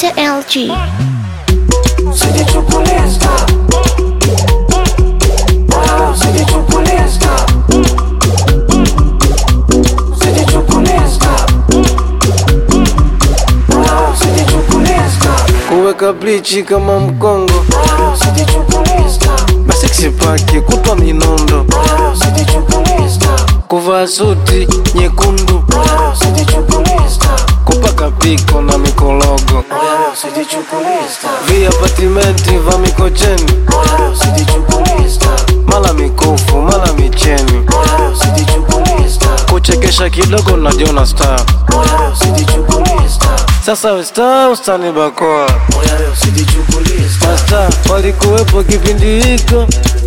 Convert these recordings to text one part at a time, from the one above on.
DJ LG. Sijichukuliska Wow, sijichukuliska Sijichukuliska Wow, sijichukuliska kuweka blichi kama mkongo Wow, sijichukuliska masiksi pake kutwa minondo Wow, sijichukuliska kuvaa suti nyekundu Wow, sijichukuliska kupaka piko na mikologo Wow, sijichukuliska via patimenti va mikocheni Wow, sijichukuliska mala mikufu mala micheni Wow, sijichukuliska kuchekesha kidogo najiona star Wow, sijichukuliska sasa we star ustani bakoa Wow, sijichukuliska masta walikuwepo kipindi hiko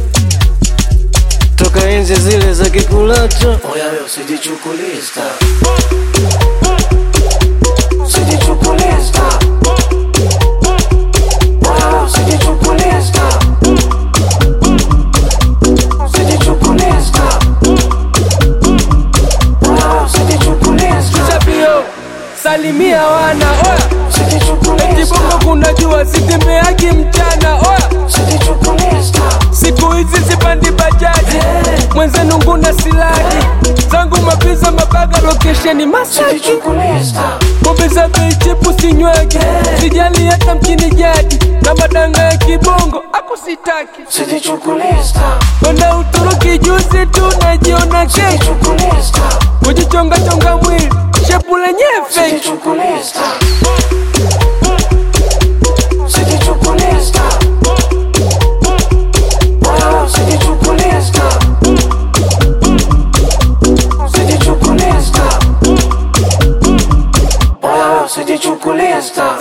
toka enzi zile za kikulacho Oya wewe usijichukuliska Usijichukuliska Oya wewe usijichukuliska Usijichukuliska Oya wewe usijichukuliska Shabio, salimia wana oya Usijichukuliska kibongo kuna jua sitembeagi mchana oya Usijichukuliska siku hizi sipandi bajaji mwenzenu nguna silagi zangu mapiza mabaga lokesheni masaki Usijichukuliska pombe za bei chepu sinywagi sijali hata mchini jadi na madanga ya kibongo akusitaki Usijichukuliska kwenda uturuki juzi tu najiona kesho Usijichukuliska kujichongachonga mwili shepu lenye feki Usijichukuliska Usijichukuliska Wewe usijichukuliska Usijichukuliska Wewe usijichukuliska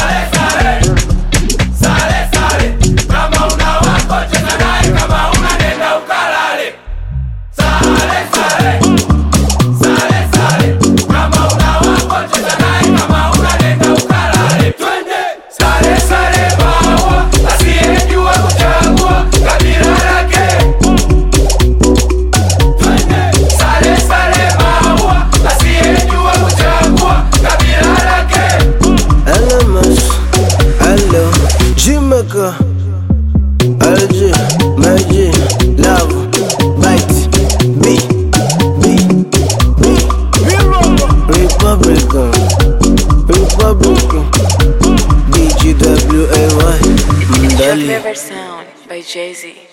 LMS, hello, Jimeka, LG, Magic, Love, Bite, B, B, B, Republican, Republican, BGWAY, Your Mdali. favorite sound by Jay Z.